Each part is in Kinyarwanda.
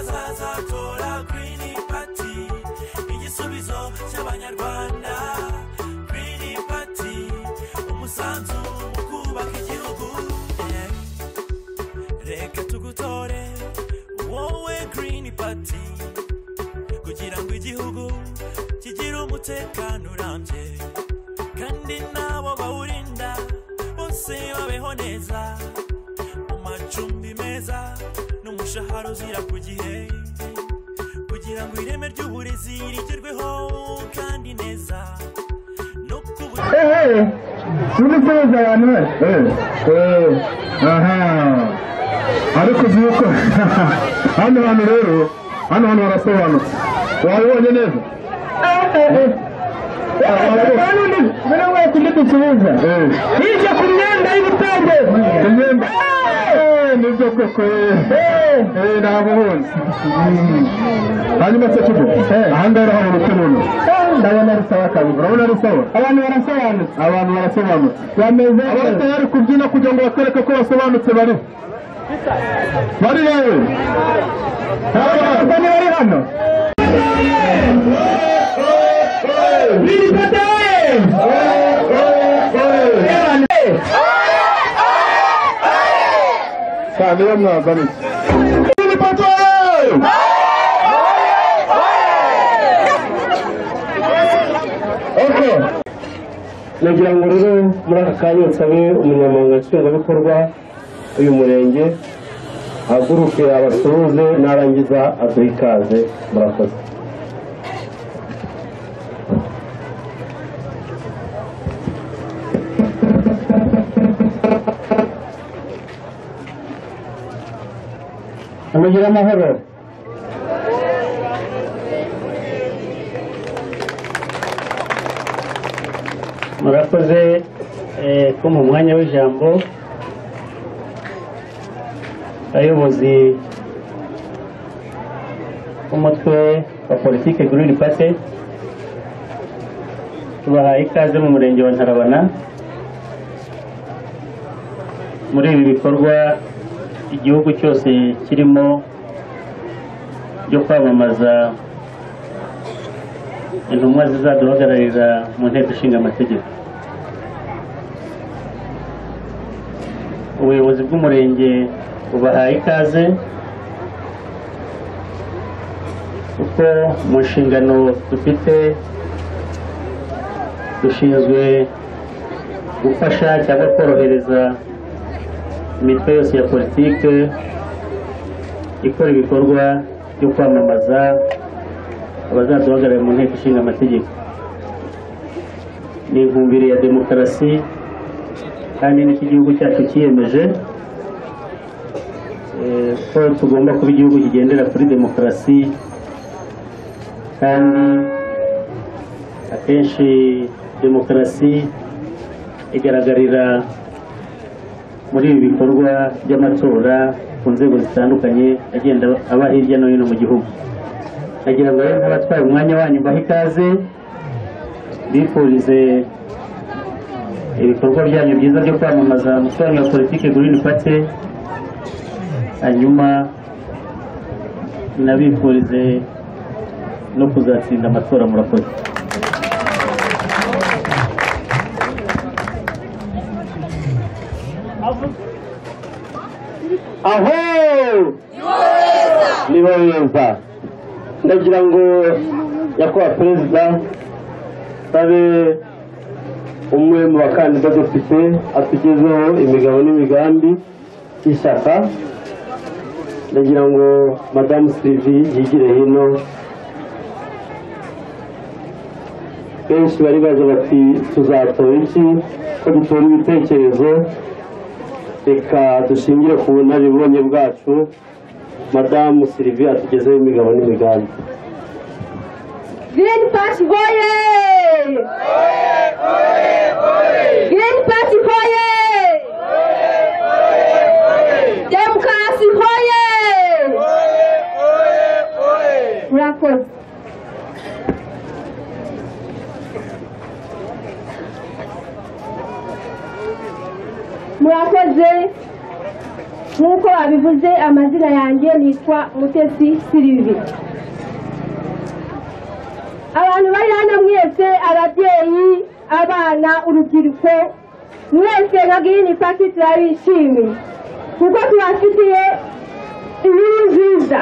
tuzatora girini pati igisubizo cy'abanyarwanda girini pati umusanzu mu kubaka igihugu Eh, reka tugutore wowe girini pati kugira ngo igihugu kigire umutekano urambye kandi n'abo bawurinda bose babeho neza mu macumbi meza n'umushahara uzira ku gihe kugira ngo ireme ry'uburezi rigerweho kandi neza no ku buryo ehe sinitegereza abantu be eee aha ariko uzi yuko hano hantu rero hano hantu harasobanutse wabibonye neza buriya wese undi dusubiza eee hirya ku myenda y'ibitenge imyenda eee nibyo koko eee eee ntabwo ubundi hanyuma se kigo aha ngaha urahabona uko ubona ndabona rusaba kabiri urabona ari sawa abantu barasobanutse abantu barasobanutse bameze abafite bari kubyina kugira ngo batwereke ko basobanutse bari bari rero ubwo ni bari hano biripata cyane yo mwazanye nagira ngo rero muri aka kanya nsabe umunyamabanga nshingwabikorwa w'uyu murenge ahaguruke abasuhuze narangiza aduhe ikaze murakoze amugire amahoro murakoze eh, ko mu mwanya w'ijambo abayobozi b'umutwe wa politike Green Party tubahaye ikaze mu murenge wa Ntarabana muri ibi bikorwa igihugu cyose kirimo byo kwamamaza intumwa zizaduhagararira mu nteko ishinga amategeko ubuyobozi bw'umurenge bubahaye ikaze kuko mu nshingano dufite dushinzwe gufasha cyangwa korohereza imitwe yose ya politike ikora ibikorwa byo kwamamaza abazaduhagararira mu nteko ishinga amategeko ni inkumbiri ya demokarasi kandi n'icyo igihugu cyacu cyiyemeje eh, ko tugomba kuba igihugu kigendera kuri demokarasi kandi akenshi demokarasi igaragarira muri ibi bikorwa by'amatora ku nzego zitandukanye agenda aba hirya no hino mu gihugu nagira ngo rero n'abatwaye umwanya wanyu mbahe ikaze bifurize ibikorwa byanyu byiza byo kwamamaza umutwe wanyu wa politiki green party hanyuma nabifurize no kuzatsinda amatora murakoze aho niba wiyumva ndagira ngo nyakubahwa perezida abe umwe mu bakandida dufite atugezeho imigabo n'imigambi y'ishyaka ndagira ngo madamu sylvie yigire hino benshi bari baje bati tuzatora iki ko dutora ibitekerezo reka dushingire ku bunararibonye bwacu madamu sylvie atugezeho imigabo n'imigambi Green Party voye! Green Party voye! Demokarasi voye! Murakoze. Murakoze. nk'uko babivuze amazina yanjye nitwa mutesi sirivi abantu bari hano mwese ababyeyi abana urubyiruko mwese nka girini paki turabishimiye kuko tubafitiye inkuru nziza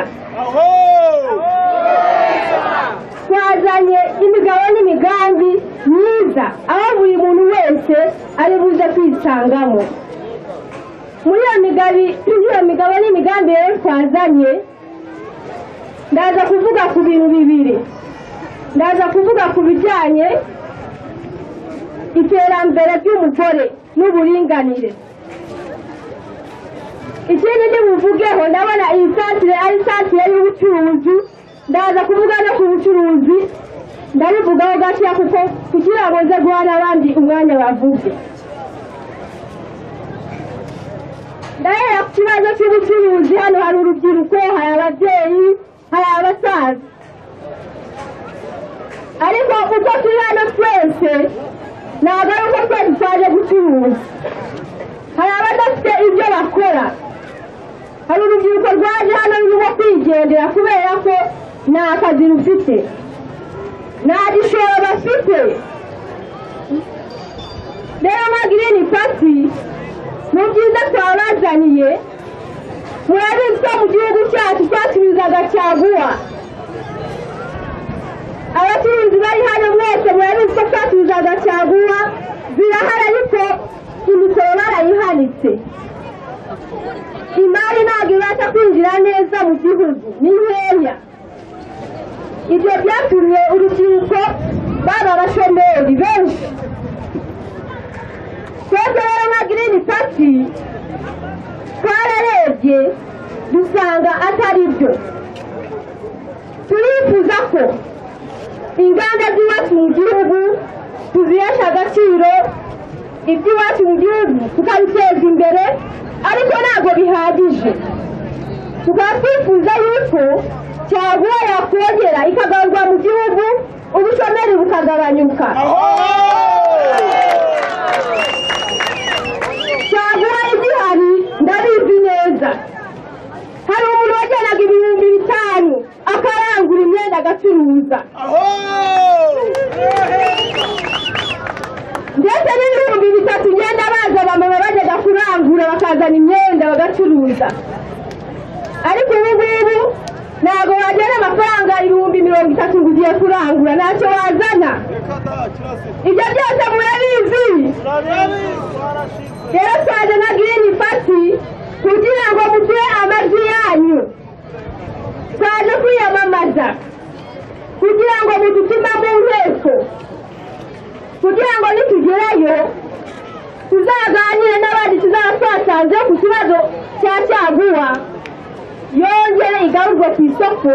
twazanye imigabo n'imigambi myiza aho buri muntu wese ari buze kwisangamo muri iyo migabi iyo migabo n'imigambi rero twazanye ndaza kuvuga ku bintu bibiri ndaza kuvuga ku bijyanye iterambere ry'umugore n'uburinganire ikindi ntibuvugeho ndabona iyi santire ari santire y'ubucuruzi ndaza kuvuga no ku bucuruzi ndabivugaho gakeya kuko kugira ngo nze guha n'abandi umwanya bavuge ndahera ku kibazo cy'ubucuruzi hano hari urubyiruko hari ababyeyi hari abasaza ariko uko turi hano twese ntabwo ari uko twese twaje gucuruza hari abadafite ibyo bakora hari urubyiruko rwaje hano rurimo kwigendera kubera ko nta kazi rufite nta gishoro bafite rero nka girini pati mu byiza twabazaniye murabizi ko mu gihugu cyacu twatumizaga caguwa abacuruzi bari hano mwese murabizi ko twatumizaga caguwa zirahari ariko imisoro barayihanitse imari ntabwo ibasha kwinjira neza mu gihugu ni nkeya ibyo byatumye urubyiruko baba abashomeri benshi twebwe rero nka girini pati twararebye dusanga atari byo turifuza ko inganda z'iwacu mu gihugu tuzihesha agaciro iby'iwacu mu gihugu tukabiteza imbere ariko ntabwo bihagije tukaba twifuza yuko cyaguha yakongera ikagaruka mu gihugu ubushomeri bukagabanyuka cyaguha igihari ndabizi neza hari umuntu wajyanaga ibihumbi bitanu akarangura imyenda agacuruza ndetse n'ibihumbi bitatu imyenda baza bamama bajyaga kurangura bakazana imyenda bagacuruza ariko ubu ngubu ntabwo wajyana amafaranga ibihumbi mirongo itatu ngo ugiye kurangura ntacyo wazana ibyo byose murabizi rero twaje na girini pati kugira ngo muduhe amajwi yanyu twaje kwiyamamaza kugira ngo mudutume mu nteko kugira ngo nitugerayo tuzaganire n'abandi tuzaba twasanze ku kibazo cya cyaguwa yongere igarurwe ku isoko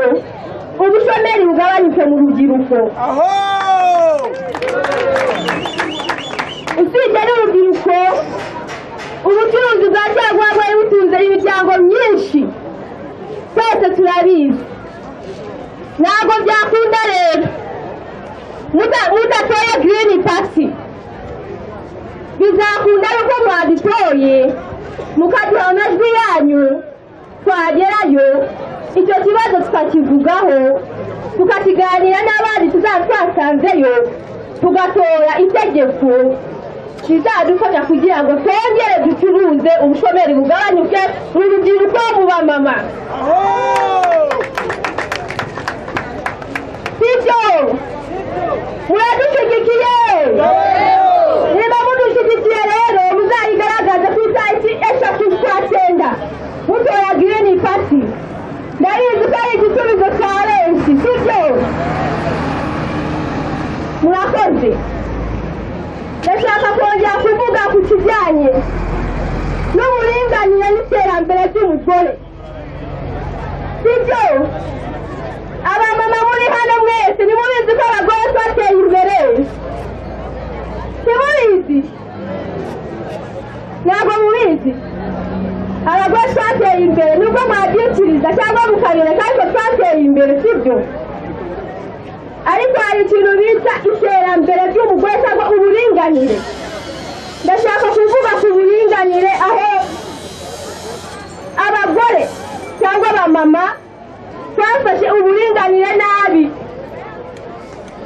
ubushomeri bugabanyuke mu rubyiruko usibye n'urubyiruko ubucuruzi bwa cyaguwa bwari butunze imiryango myinshi twese turabizi ntabwo byakunda rero muda- mudatoye girini pasi bizakunda yuko mwaditoye mukaduha amajwi yanyu twagerayo icyo kibazo tukakivugaho tukakiganira n'abandi tuzaba twasanzeyo tugatora itegeko rizadufasha kugira ngo twongere ducuruze ubushomeri bugabanyuke mu rubyiruko mu bamama sibyo muradushyigikiye niba mudushyigikiye rero muzayigaragaze ku itariki eshatu z'ukwa cyenda mutora girini pati ndabizi ko ari igisubizo cya benshi sibyo murakoze ndashaka kongera kuvuga ku kijyanye n'uburinganire n'iterambere ry'umugore sibyo abamama muri hano mwese ntimubizi ko abagore twateye imbere ntimubizi ntabwo mubizi abagore twateye imbere nubwo mwabyikiriza cyangwa mukabireka ariko twateye imbere sibyo ariko hari ikintu bita iterambere ry'umugore cyangwa uburinganire ndashaka kuvuga ku buringanire aho ba mama twafashe uburinganire nabi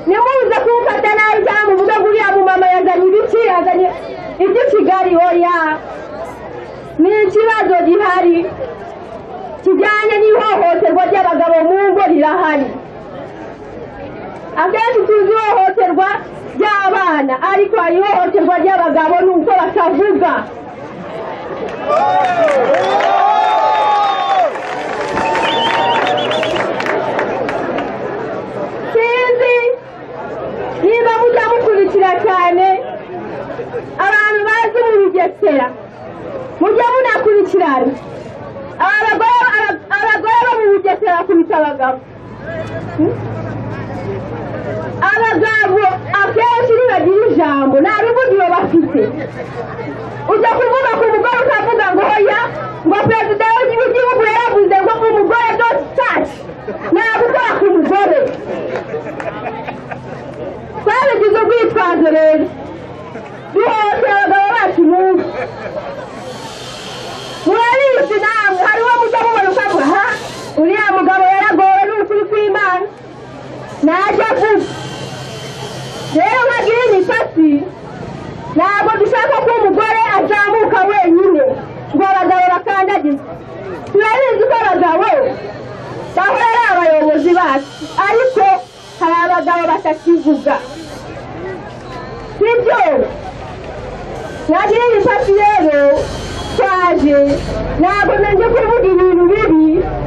nimuze kumfata nabi cyangwa muvuge ngo uriya mumama yazanye ibiki yazanye ibyo kigali oya ni ikibazo gihari kijyanye n'ihohoterwa ry'abagabo mu ngo rirahari akenshi tuzi ihohoterwa ry'abana ariko hari ihohoterwa ry'abagabo ni uko batavuga sinzi niba mujya mukurikira cyane abantu bazi mu bigesera mujya munakurikirana aba bagore aba- abagore bo mu bugesera bakubita abagabo Hmm? abagabo akenshi ntibagira ijambo nta ruvugiro bafite ujya kuvuga ku mugore ukavuga ngo hoya ngo perezida w'igihugu yaravuze ngo umugore don't touch nta gukora ku mugore twabigize urwitwazo rero duhohotera abagabo bacu munsi murabizi namwe hari uwo mujya mubona ukavuga ha uriya mugabo yaragowe n'ukuri kw'imana najya avuga rero nkagira imisatsi ntabwo dushaka ko umugore azamuka wenyine ngo abagabo bakandagize turabizi ko abagabo bahora ari abayobozi bacu ariko hari abagabo batakivuga sibyo nagira ibifashe rero twaje ntabwo nanje kuvuga ibintu bibi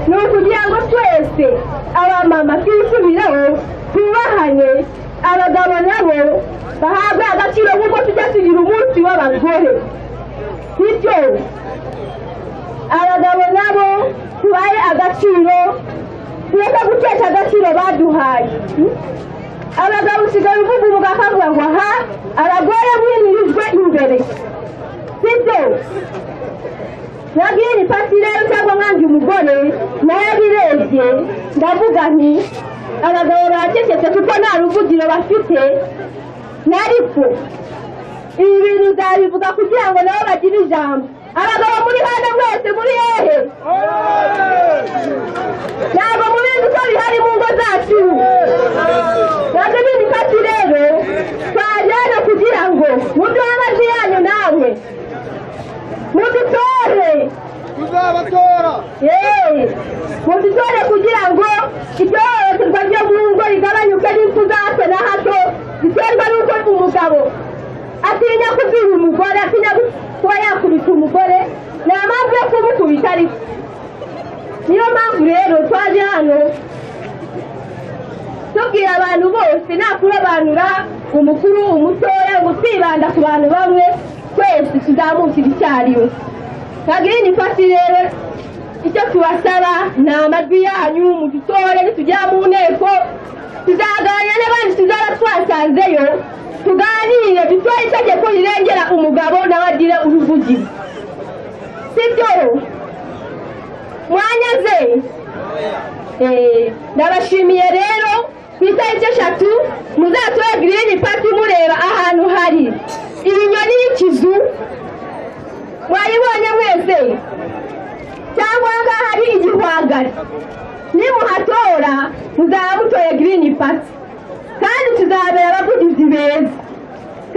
ni ukugira ngo twese abamama twisubiraho twubahane abagabo nabo bahabwe agaciro nk'uko tujya tugira umunsi w'abagore bityo abagabo nabo tubahe agaciro tureke gutesha agaciro baduhaye Hmm? abagabo usigaye uvuga umugabo akavuga ngo aha abagore mwimirijwe imbere sibyo nabwira ipasi rero cyangwa mwange umugore nayo birebye ndavuga nti abagabo baracecetse kuko nta ruvugiro bafite nariko ibi bintu nzabivuga kugira ngo nabo bagire ijambo abagabo muri hano mwese muri hehe ntabwo mubizi ko bihari mu ngo zacu ntabwo ni ibikatsi rero twaje hano kugira ngo mubyo wabajije yanyu nawe mudutore tuzabatora yewe mudutore kugira ngo ibyohohoterwa ryo mu ngo rigabanyuke n'impfu za hato na hato ziterwa n'uko umugabo atinya kubwira umugore atinya kuba yakubita umugore nta mpamvu yo kumukubita ariko niyo mpamvu rero twaje hano tubwira abantu bose nta kurobanura umukuru umutoya ngo twibanda ku bantu bamwe twese tuzamukire icyarimwe kagiri ni fasi rero icyo tubasaba ni amajwi yanyu mudutore nitugera mu nteko tuzaganira n'abandi tuzaba twasanzeyo tuganire dutore itegeko rirengera umugabo n'abagire uruvugiro sibyo mwanyaze Eh, ndabashimiye rero ku itariki eshatu muzatore girini pati mureba ahantu hari ibinyoni y'ikizu mwayibonye mwese cyangwa aha ngaha hari igihwagari nimuhatora muzaba mutoye girini pati kandi tuzabera abavugizi beza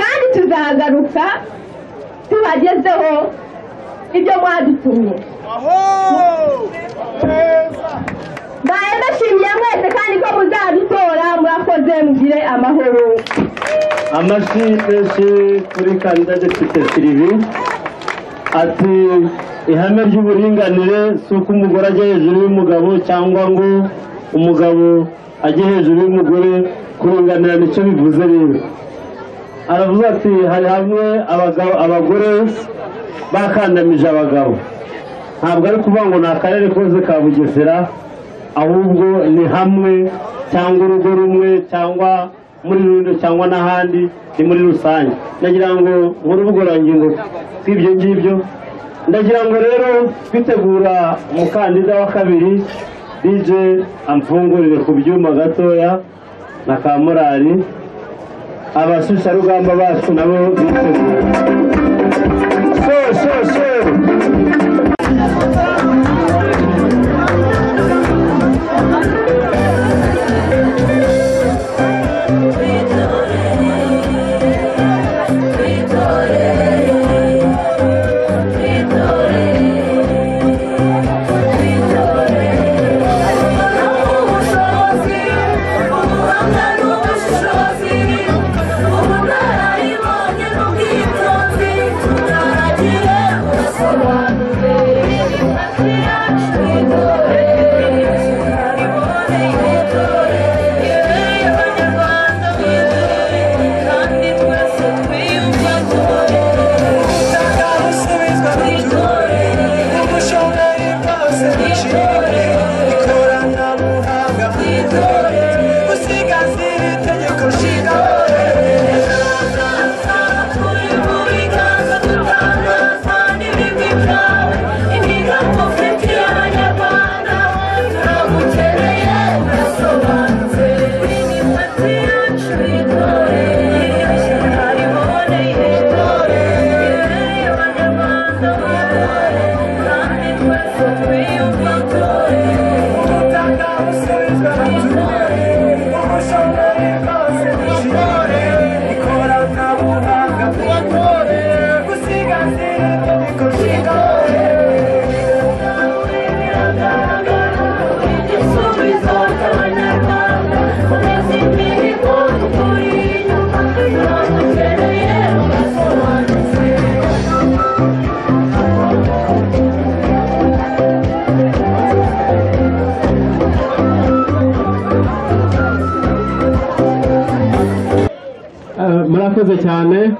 kandi tuzagaruka tubagezeho ibyo mwadutumye aho neza mbaye ndashimiye mwese kandi ko muzadutora murakoze mugire amahoro amashyi menshi kuri kandida depite sirivi ati ihame ry'uburinganire si uko umugore ajya hejuru y'umugabo cyangwa ngo umugabo ajye hejuru y'umugore kuringanira nicyo bivuze rero aravuga ati hari hamwe abagabo abagore bakandamije abagabo ntabwo ari kuvuga ngo ni akarere kose ka bugesera ahubwo ni hamwe cyangwa urugo rumwe cyangwa muri rundo cyangwa n'ahandi ni muri rusange ndagira ngo nk'urubugorangingo bw'ibyo ngibyo ndagira ngo rero twitegura umukandida wa kabiri dj amfungurire ku byuma gatoya na ka morali abashusharugamba bacu nabo bitegura so so so ikoranabuhanga usigasira itegeko nshinga Thank you. Ah, murakoze cyane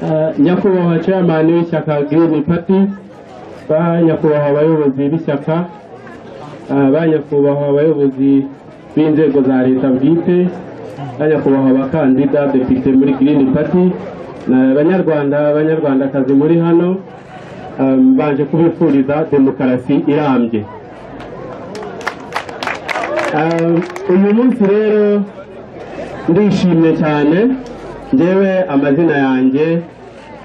Ah, nyakubahwa chairman w'ishyaka green party ba nyakubahwa abayobozi b'ishyaka ah, ba nyakubahwa abayobozi b'inzego za leta bwite ba nyakubahwa abakandida depite muri green party na banyarwanda banyarwandakazi muri hano ah, mbanje kubifuriza demokarasi irambye Ah, uyu munsi rero ndishimye cyane ngewe amazina yanjye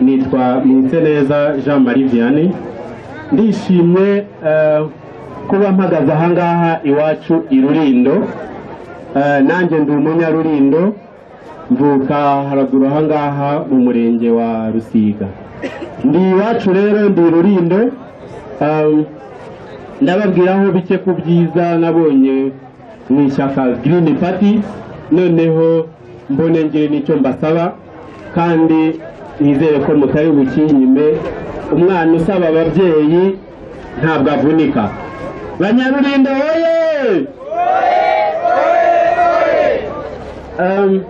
nitwa Munseneza Jean Marie Vianney ndishimye eh, kuba mpagaze ahangaha iwacu i Rurindo Eh, nanjye ndi umunyarurindo mvuka haraguru ahangaha mu murenge wa Rusiga ndi iwacu rero ndi i Rurindo eh, ndababwiraho bike ku byiza nabonye mu ishyaka Green Party noneho mbone ngire n'icyo mbasaba kandi nizere ko mutari bukinyime umwana usaba ababyeyi ntabwo avunika banyarurindo woye Um,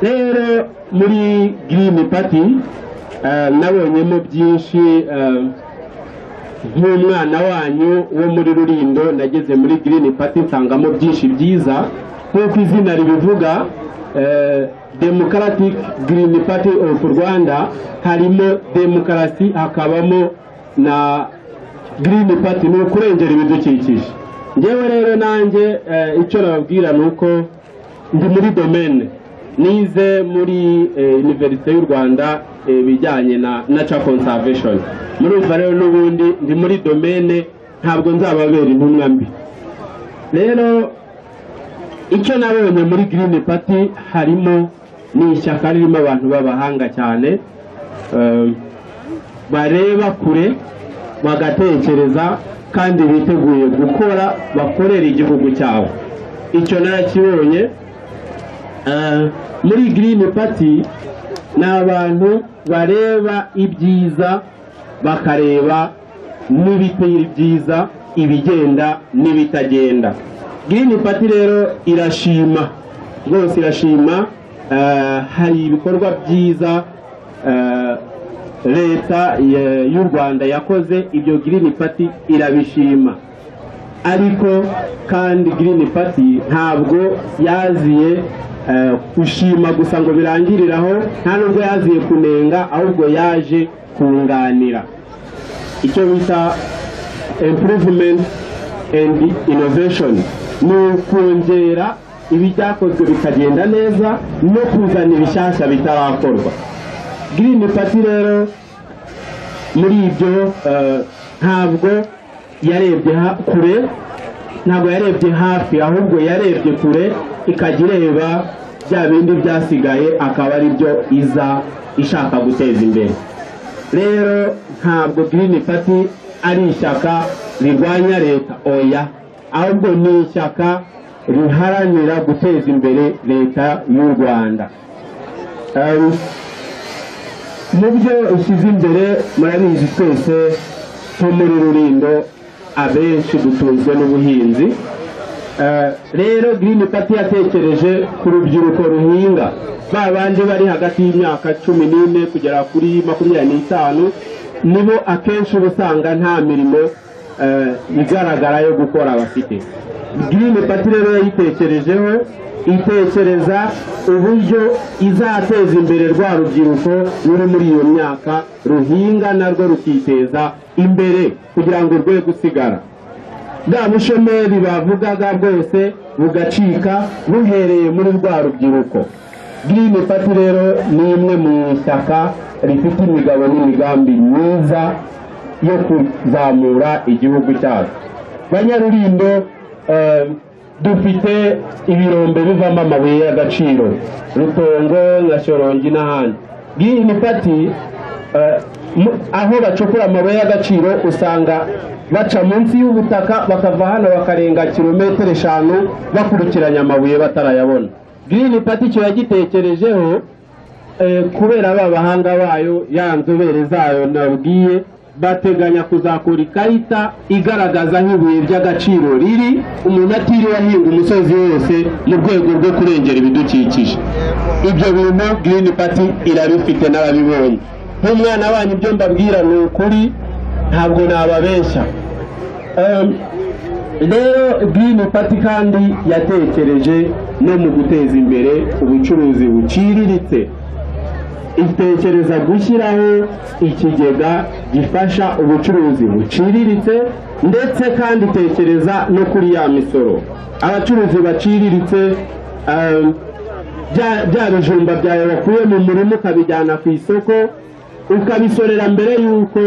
rero muri Green Party uh, nabonyemo byinshi um, nk'umwana wanyu wo muri rurindo nageze muri Green Party nsangamo byinshi byiza nk'uko izina ribivuga eh, Democratic Green Party of Rwanda harimo demokarasi hakabamo na Green Party ni ukurengera ibidukikije ngewe rero nanjye eh, icyo nababwira ni uko ndi muri domene nize muri eh, Universite y'u Rwanda eh, ibijyanye na nature conservation murumva rero n'ubundi ndi muri domene ntabwo nzababera intumwa mbi rero icyo nabonye muri Green Party harimo ni ishyaka ririmo abantu b'abahanga cyane eh, bareba kure bagatekereza kandi biteguye gukora bakorera igihugu cyabo icyo narakibonye Eh, muri Green Party ni abantu bareba ibyiza bakareba n'ibitari byiza ibigenda n'ibitagenda Green Party rero irashima rwose irashima eh, hari ibikorwa byiza eh, leta eh, y'u Rwanda yakoze ibyo Green Party irabishima ariko kandi Green Party ntabwo yaziye eh, gushima gusa ngo birangiriraho nta nubwo yaziye kunenga ahubwo yaje kunganira icyo bita improvement and innovation ni ukongera ibibyakozwe bikagenda neza no kuzana ibishyashya bitarakorwa Green Party rero muri ibyo eh, ntabwo yarebye ha- kure ntabwo yarebye hafi ahubwo yarebye kure ikajya ireba bya bindi byasigaye akaba ari byo iza ishaka guteza imbere rero ntabwo Green Party ari ishyaka rirwanya leta oya ahubwo ni ishyaka riharanira guteza imbere leta y'u Rwanda Um, mu byo ushyize imbere murabizi twese nko muri rurindo abenshi dutunzwe n'ubuhinzi Eh, rero Green Party yatekereje ku rubyiruko ruhinga ba bandi bari hagati y'imyaka cumi n'ine kugera kuri makumyabiri n'itanu nibo akenshi uba usanga nta mirimo eh, igaragara yo gukora bafite girini pati rero yayitekerejeho itekereza uburyo izateza imbere rwa rubyiruko ruri muri iyo myaka ruhinga narwo rukiteza imbere kugira ngo rwe gusigara bwa bushomeri bavugaga bwose bugacika buhereye muri rwa rubyiruko Green Party rero ni imwe mu ishyaka rifite imigabo n'imigambi myiza yo kuzamura igihugu cyacu banyarurindo eh, dufite ibirombe bivamo amabuye y'agaciro rutongo na shorongi n'ahandi Green Party eh, mu- aho bacukura amabuye y'agaciro usanga baca munsi y'ubutaka bakava hano bakarenga kilometero eshanu bakurikiranya amabuye batarayabona Green Party icyo yagitekerejeho eh, kubera ba bahanga bayo ya nzobere zayo nabwiye bateganya kuzakora ikarita igaragaza nk'ibuye ry'agaciro riri umuntu atiriwe ahinga umusozi wose mu rwego rwo kurengera ibidukikije ibyo bintu Green Party irabifite n'ababibonye nk'umwana wanyu ibyo mbabwira ni ukuri ntabwo nababeshya Em, rero Green Party kandi yatekereje no mu guteza imbere ubucuruzi buciriritse itekereza gushyiraho ikigega gifasha ubucuruzi buciriritse ndetse kandi itekereza no kuri ya misoro abacuruzi baciriritse em, bya- bya bijumba byawe wakuye mu murima ukabijyana ku isoko ukabisorera mbere y'uko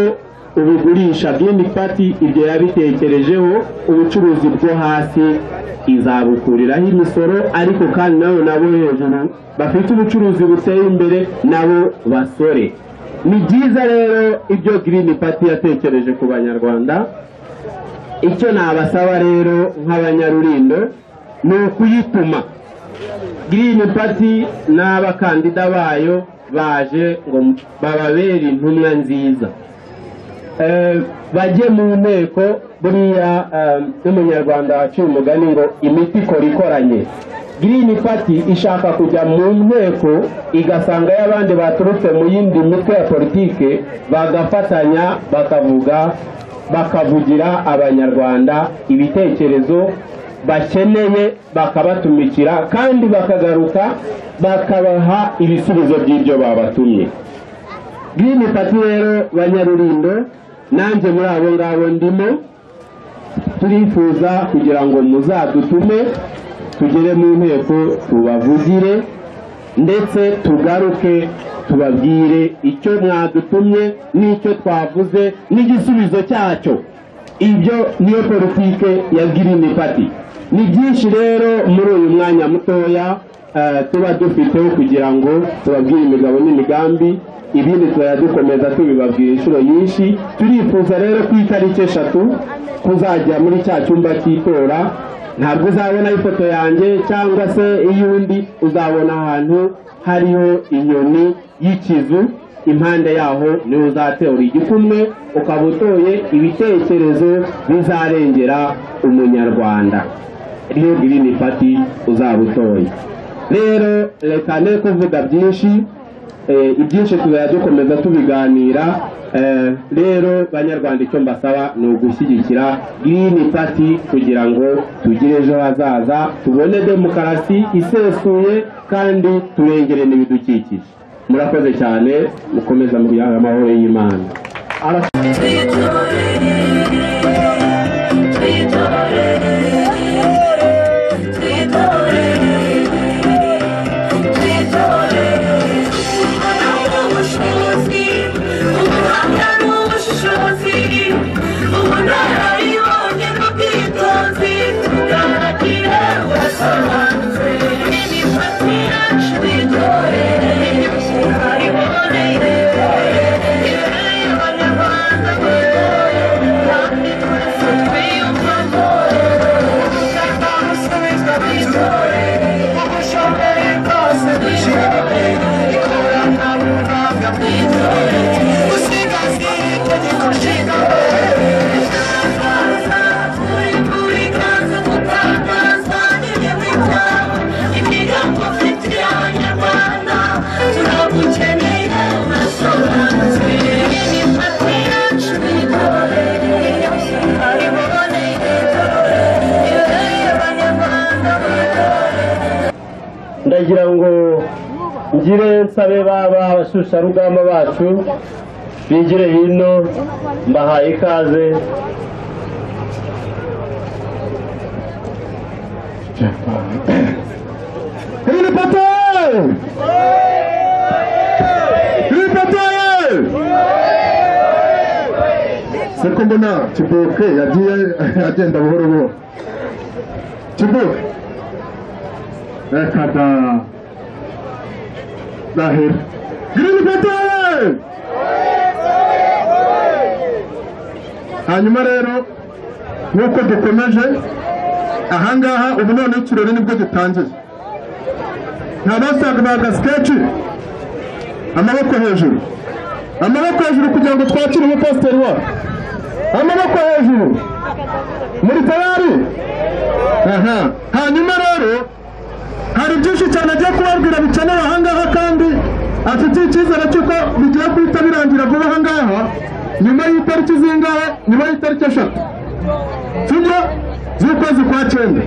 ubigurisha Green Party ibyo yabitekerejeho ubucuruzi bwo hasi izabukuriraho imisoro ariko kandi nabo nabo hejuru bafite ubucuruzi buteye imbere nabo basore ni byiza rero ibyo Green Party yatekereje ku banyarwanda icyo nabasaba rero nk'abanyarurindo ni ukuyituma Green Party n'abakandida bayo baje ngo bababere intumwa nziza Eh, bajye mu nteko buriya eh, n'umunyarwanda waciye umugani ngo imiti ikora ikoranye Green Party ishaka kujya mu nteko igasanga y'abandi baturutse mu yindi mitwe ya politike bagafatanya bakavuga bakavugira abanyarwanda ibitekerezo bakeneye bakabatumikira kandi bakagaruka bakabaha ibisubizo by'ibyo babatumye Green Party rero banyarurindo nanjye muri abo ngabo ndimo turifuza kugira ngo muzadutume tugere mu nteko tubavugire ndetse tugaruke tubabwire icyo mwadutumye n'icyo twavuze n'igisubizo cyacyo ibyo niyo politike ya Green Party ni byinshi rero muri uyu mwanya mutoya eh, tuba dufiteho kugira ngo tubabwire imigabo n'imigambi ibindi turadukomeza tubibabwira inshuro nyinshi turifuza rero ku itariki eshatu kuzajya muri cya cyumba cy'itora ntabwo uzabona ifoto yanjye cyangwa se iy'undi uzabona ahantu hariho inyoni y'ikizu impande yaho niho uzatera igikumwe ukaba utoye ibitekerezo bizarengera umunyarwanda niyo girini pati uzaba utoye rero reka ne kuvuga byinshi eh, ibyinshi tuzajya dukomeza tubiganira eh, rero banyarwanda icyo mbasaba ni ugushyigikira girini pati kugira ngo tugire ejo hazaza tubone demokarasi isesuye kandi turengere n'ibidukikije murakoze cyane mukomeza mu biyaga amahoro y'imana Thank you. ngire nsabe baba abashusharugamba bacu bigire hino mbahaye ikaze Ilipataye! Ilipataye! Siko mbona Kibuke yagiye agenda buhoro buhoro. Kibuke. Reka da. Dahir. Ilipataye! Hanyuma rero nk'uko dukomeje ahangaha ubu noneho ikirori nibwo gitangiye ntabasaga ba gasiketi amaboko hejuru amaboko hejuru kugira ngo twakire umupasiteri wacu amaboko hejuru muri tayari aha hanyuma rero hari byinshi cyane agiye kubabwira bikenewe ahangaha kandi afitiye icyizere cy'uko bigiye guhita birangira vuba ahangaha nyuma y'itariki zingahe nyuma y'itariki eshatu sibyo z'ukwezi kwa cyenda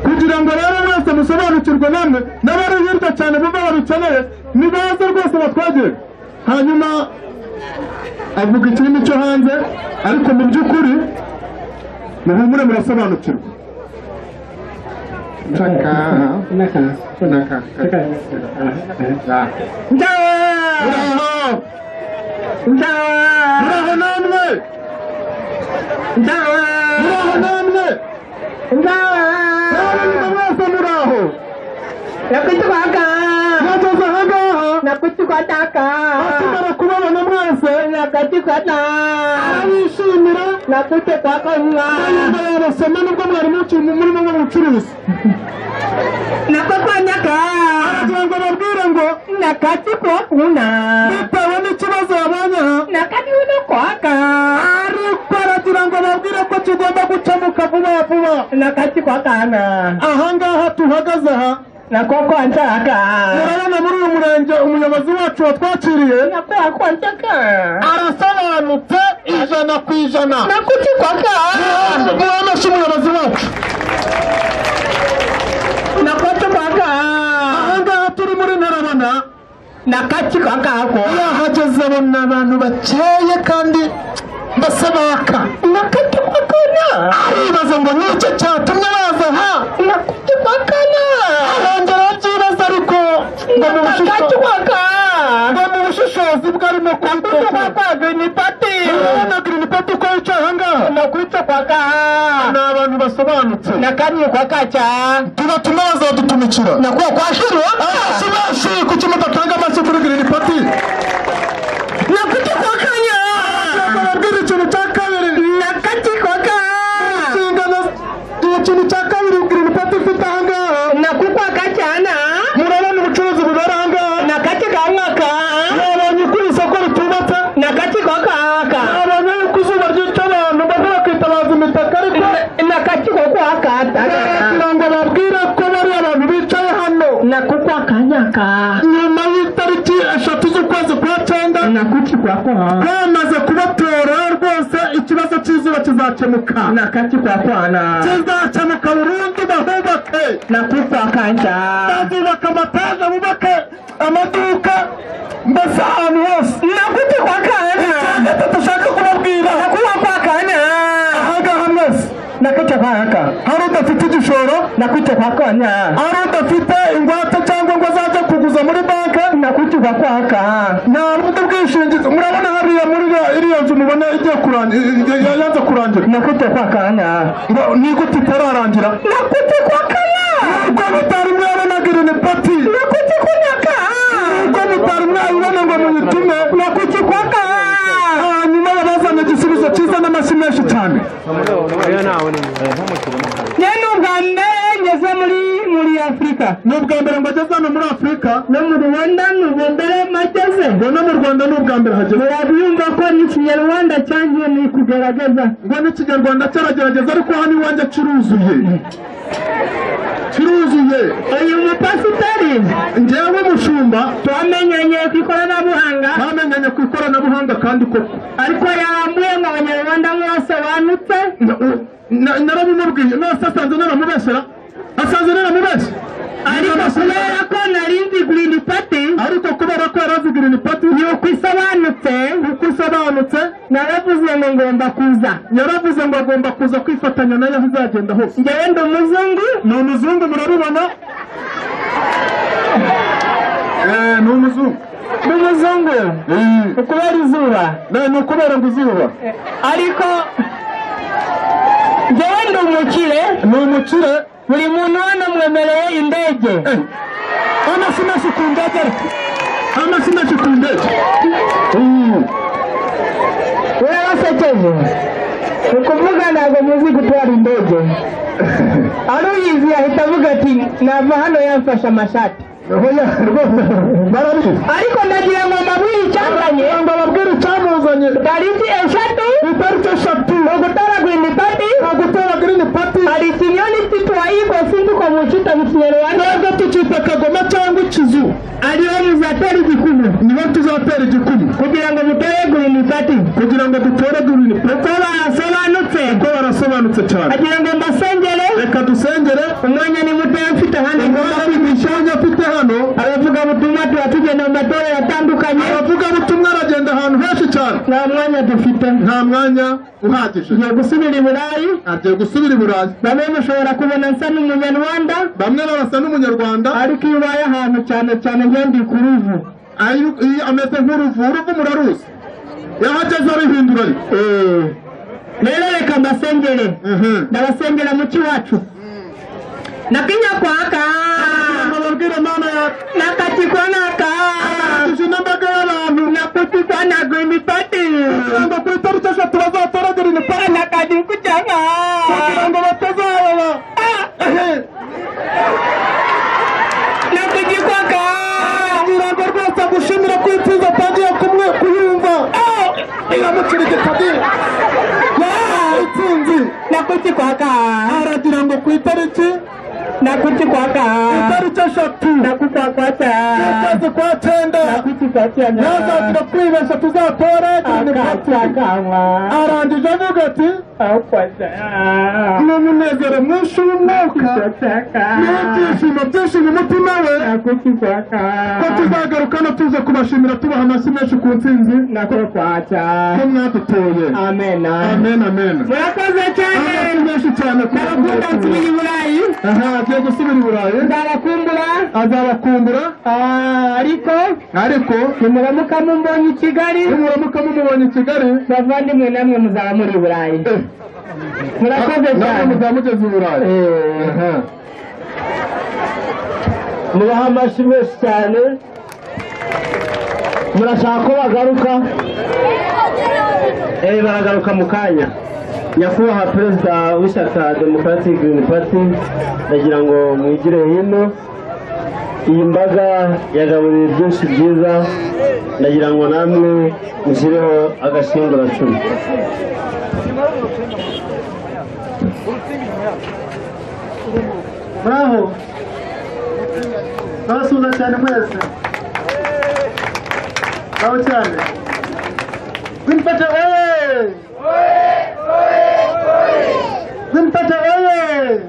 kugira ngo rero mwese musobanukirwe namwe n'abari hirya cyane bumva babikeneye nibaze rwose batwagire hanyuma avuga ikirimi cyo hanze ariko mu by'ukuri muhumure murasobanukirwa muraho muraho namwe muraho namwe muraho mwese muraho mwageze ahangaha akimara kubabona mwese arabishimira yumva yabasoma nubwo mwari muki- murimo mu bucuruzi kugira ngo babwire ngo bitewe n'ikibazo yabonye aha ariko aragira ngo babwire ko kigomba gukemuka vuba vuba ahangaha tuhagaze aha murabona muri uyu murenge umuyobozi wacu watwakiriye arasobanutse ijana ku ijana murabonashe umuyobozi wacu ahangaha turi muri ntarabona yahageze abona abantu bakeye kandi mbese baka aribaza ngo nicyo cyatumye baza aha arongera arabyibaza ariko ngo ni ubushishozi ngo ni ubushishozi bwarimo kubitokora urabona girini pati uko yicaye ahangaha ni abantu basobanutse tubatuma bazadutumikira abenshi benshi kuki mudatanga amashyi kuri girini pati bababwira ikintu cya kabiri inshingano ikintu cya kabiri girini pati ifite ahangaha murabona ubucuruzi bubera ahangaha abonye uko iri soko ritubatse abonye yuko izuba ryica abantu bamwe bakitabaza imitaka ariko kugira ngo babwire ko bari abantu bicaye hano nyuma y'itariki eshatu z'ukwezi kwa cyenda bamaze kubatora rwose ikibazo cy'izuba kizakemuka kizakemuka burundu bahubake bazubaka amataje bubake amaduka mbese ahantu hose icya dushaka kubabwira ahangaha mwese hari udafite igishoro hari udafite ingwate cyangwa ngo azajya kuguza muri banki nta bundi bwishingizi murabona hariya muri iriya- iriya nzu mubona igiye kurangira yanze kurangira ngo ni gute itararangira ubwo mutari mwabona girini pati ubwo mutari mwabibona ngo muyitume hanyuma bazanye igisubizo cyiza n'amashyi menshi cyane ni ubwa mbere ngo ageze hano muri afurika no mu rwanda ni ubwa mbere mageze ngo no mu rwanda ni ubwa mbere hageze murabyumva ko n'ikinyarwanda cyangiye ni kugaragaza ngo n'ikinyarwanda cyaragerageza ariko hano iwanjye kiruzuye kiruzuye uyu mupasiteri njyewe mushumba twamenyanye ku ikoranabuhanga twamenyanye ku ikoranabuhanga kandi koko ariko yambuye ngo abanyarwanda mwasobanutse narabimubwiye nose asanze naramubesera asanze naramubesha ariko kubera ko nari nzi girini pati ubundi ni pati yuko isobanutse uko isobanutse naravuze ngo ngomba kuza yaravuze ngo agomba kuza kwifatanya nayo aho izagenda hose ngewe ndi umuzungu ni umuzungu murabibona Eh, ni umuzungu ndi umuzungu Eh, ukubera izuba na- ni ukubera ngo izuba ariko ngewe ndi umukire ni umukire buri muntu hano mwemereye indege amafi menshi ku ndege amafi menshi ku ndege Mm. warasekeje ni ukuvuga ntabwo muzi gutwara indege aruyizi yahita avuga ati nava hano yamfashe amashati Oya, rwose barabizi ariko ndagira ngo mbabwire icyazanye ngo bababwire icyamuzanye tariki eshatu itariki eshatu ugutara green party gutera girini pati hari ikinyoni kitwayigo sinduko mucita mu kinyarwanda ntabwo tukita kagoma cyangwa ikizu ariyo muzatera igikumwe nibo tuzatera igikumwe kugira ngo mutere green party kugira ngo dutere girini pati uko barasobanutse kuko barasobanutse cyane agira ngo mbasengere reka dusengere umwanya ni mutoya mfite hano umwana wigisha wanjye afite hano aravuga ubutumwa tuba tugenda mu matorero atandukanye abavugabutumwa aragenda ahantu henshi cyane nta mwanya dufite nta mwanya uhagije tugiye gusubira i burayi agiye gusubira i burayi bamwe mushobora kubona nsa n'umunyarwanda bamwe babasa n'umunyarwanda ariko iyo ubaye ahantu cyane cyane ngendi ku ruvu ayu- iyo ameze nk'uruvuru rw'umuraruzi yahageze arihindura ari rero reka mbasengere Mhm. ndabasengera muki wacu nakinyakwaka ababwire mana ya nakatikonaka tuje n'imbaga y'abantu nakutikwanaga imipati ngo ku itariki eshatu bazatoragera imipaka nakadikucanga kugira ngo batazayoba nakujikwaka kugira ngo rwose agushimire ko itiza atangiye kumwe kuyumva iramukira igitadi itsinzi nakuchikwaka aragira ngo ku itariki nakuchikwaka itariki eshatu nakukwakwata ukwezi kwa cyenda ntazagira nakuchikwakiyana kwibeshya tuzatora girini pati akacakanwa arangije avuga ati akwata ni umunezero mwinshi w'umwuka n'ibyishimo byinshi mu mutima we ko tuzagaruka no tuza kubashimira tubaha amashyi menshi ku ntsinzi ko mwadutoye amen amen murakoze amashyi cyane menshi cyane ku ndabakunda nsubira i burayi aha agiye gusubira i burayi ndabakumbura azabakumbura Ah, ariko ariko nimuramuka mumbonye i kigali nimuramuka mumubonye i kigali bavandimwe namwe muzaba muri i burayi eh, murakoze nawe cyane muzaba mugeze i burayi aha mubaha amashyi menshi cyane murashaka ko bagaruka Eh, baragaruka mu kanya nyakubahwa perezida w'ishyaka democratic green party ndagira ngo mwigire hino iyi mbaga yagaburiye byinshi byiza ndagira ngo namwe mushyireho agashinguracumu muraho ndabasuhuza cyane mwese muraho cyane Wimpata wewe! Wimpata wewe!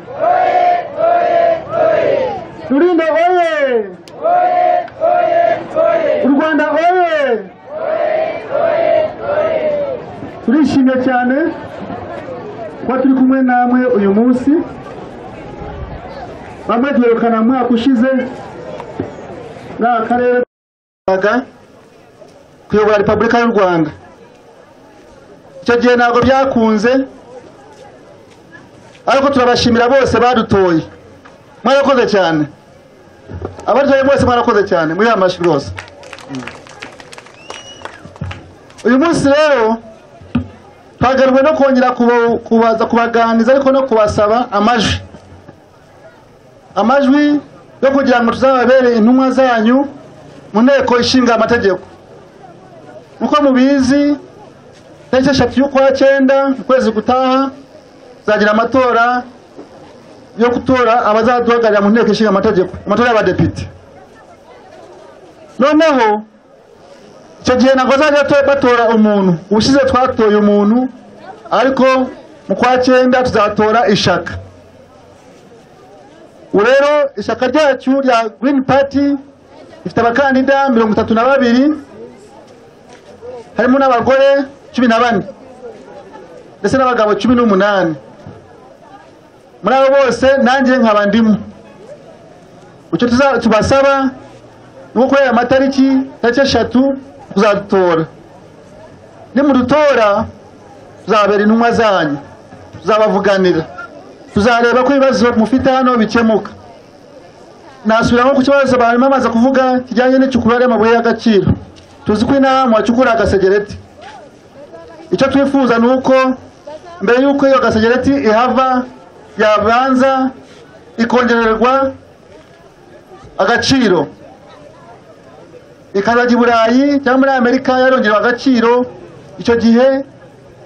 Rulindo wewe! U Rwanda wewe! Turishimye cyane kuba turi kumwe namwe uyu munsi bamwe duherukana mu mwaka ushize muri aka karere kuyobora repubulika y'u rwanda icyo gihe ntabwo byakunze ariko turabashimira bose badutoye mwarakoze cyane abadutoye bose mwarakoze cyane muri aya mashyi rwose uyu munsi rero twagaruwe no kongera kuba- kubaza kubaganiriza ariko no kubasaba amajwi amajwi yo kugira ngo tuzababere intumwa zanyu mu nteko ishinga amategeko nk'uko mubizi tariki eshatu y'ukwa cyenda mu kwezi gutaha tuzagira amatora yo gutora abazaduhagararira mu nteko ishinga amategeko amatora y'abadepite noneho icyo gihe ntabwo bazajya bato- batora umuntu ubushize twatoye umuntu ariko mu kwa cyenda tuzatora ishaka ubu rero ishyaka ryacu rya green party ifite abakandida mirongo itatu na babiri harimo n'abagore cumi na bane ndetse n'abagabo cumi n'umunani muri abo bose nanjye nkaba ndimo icyo tuza- tubasaba ni uko kuri aya matariki tariki eshatu kuzadutora nimudutora tuzababera intumwa zanyu tuzabavuganira tuzareba ko ibibazo mufite hano bikemuka nasubira nko ku kibazo abantu bamaze kuvuga kijyanye n'icukura ry'amabuye y'agaciro tuzi ko inaha muhacukura agasegereti icyo twifuza ni uko mbere y'uko iyo gasegereti ihava yabanza ikongererwa agaciro ikazajya i burayi cyangwa muri amerika yarongerewe agaciro icyo gihe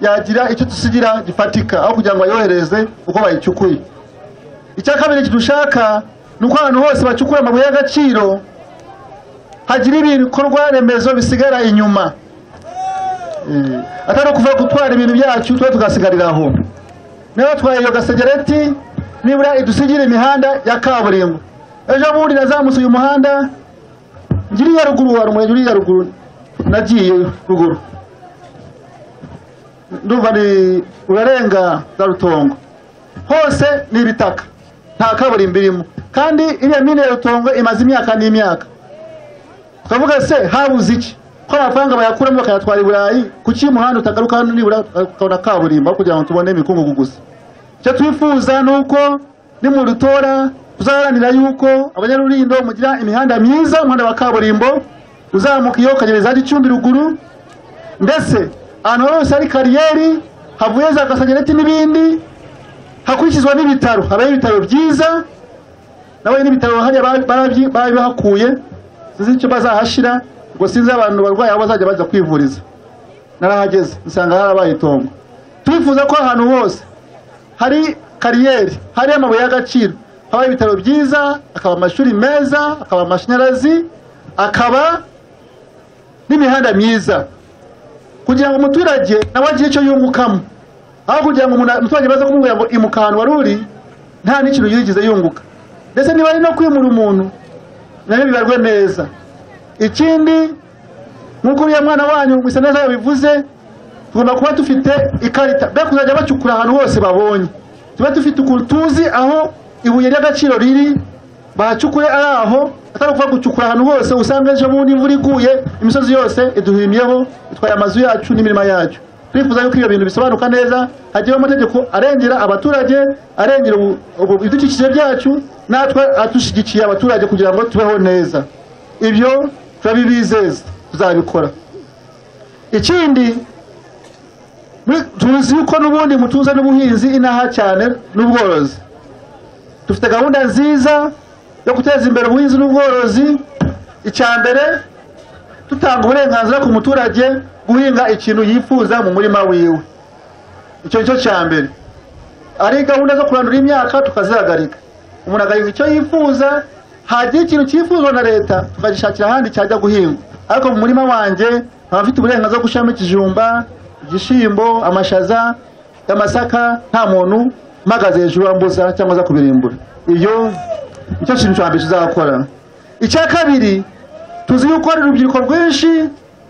yagira icyo dusigira gifatika aho kugira ngo bayohereze uko bayicukuye icya kabiri kidushaka ni uko ahantu hose bacukura amabuye y'agaciro hagira ibikorwa remezo bisigara inyuma Eh, atari ukuvuga gutwara ibintu byacu tuba tugasigarira aho niba twaye iyo gasegereti nibura idusigira imihanda ya kaburimbo ejo bundi nazamutse uyu muhanda ngiri ya ruguru wa rumwe ngiri ya ruguru nagiye ruguru ndumva ni urarenga za rutongo hose ni ibitaka nta kaburimbo irimo kandi iriya mine ya rutongo imaze imyaka n'imyaka tukavuga se habuze iki ko amafaranga bayakuramo bakayatwara i burayi kuki umuhanda utagaruka hano nibura tukabona kaburimbo aho kugira ngo tubone imikungugu gusa icyo twifuza ni uko nimudutora tuzaharanira yuko abanyarurindo mugira imihanda myiza umuhanda wa kaburimbo uzamuka iyo ukagereza hadi icumbi ruguru ndetse ahantu hose hari kariyeri havuye za gasagereti n'ibindi hakurikizwa n'ibitaro habaho ibitaro byiza nawe n'ibitaro hariya ba- barabyi- babihakuye sinzi icyo bazahashira ngo sinzi abantu barwayi aho bazajya bajya kwivuriza narahageze nsanga harabaye itongo turifuza ko ahantu hose hari kariyeri hari amabuye y'agaciro haba ibitaro byiza akaba amashuri meza akaba amashanyarazi akaba n'imihanda myiza kugira ngo umuturage nawe agire icyo yungukamo aho kugira ngo umuna- umuturage baze kumubwira ngo imuka ahantu wari uri nta n'ikintu yigeze yunguka ndetse niba ari no kwimura umuntu nabyo bibarwe neza ikindi nk'uko uriya mwana wanyu gusa neza yabivuze tugomba kuba dufite ikarita be kuzajya bacukura ahantu hose babonye tube dufite ukuntu tuzi aho ibuye ry'agaciro riri bahacukure ari aho atari ukuba gucukura ahantu hose usanga ejo bundi imvura iguye imisozi yose iduhimyeho itwaye amazu yacu n'imirima yacu turifuza yuko ibyo bintu bisobanuka neza hagiyeho amategeko arengera abaturage arengera ubu- ubu- ibidukikije byacu natwe adushyigikiye abaturage kugira ngo tubeho neza ibyo turabibizeza tuzabikora ikindi muri- tuzi ko n'ubundi mutuza n'ubuhinzi inaha cyane n'ubworozi dufite gahunda nziza yo guteza imbere ubuhinzi n'ubworozi icya mbere dutanga uburenganzira ku muturage guhinga ikintu yifuza mu murima wiwe icyo nicyo cya mbere ari gahunda zo kurandura imyaka tukazihagarika umuntu agahinga icyo yifuza hagira ikintu cyifuzwa na leta tukagishakira ahandi cyajya guhingwa ariko mu murima wanjye nkaba mfite uburenganzira bwo gushyiramo ikijumba igishyimbo amashaza amasaka nta muntu mpagaze hejuru ambuza cyangwa aza kubirimbura iyo nicyo kintu cya mbere tuzakora icya kabiri tuzi yuko hari urubyiruko rwinshi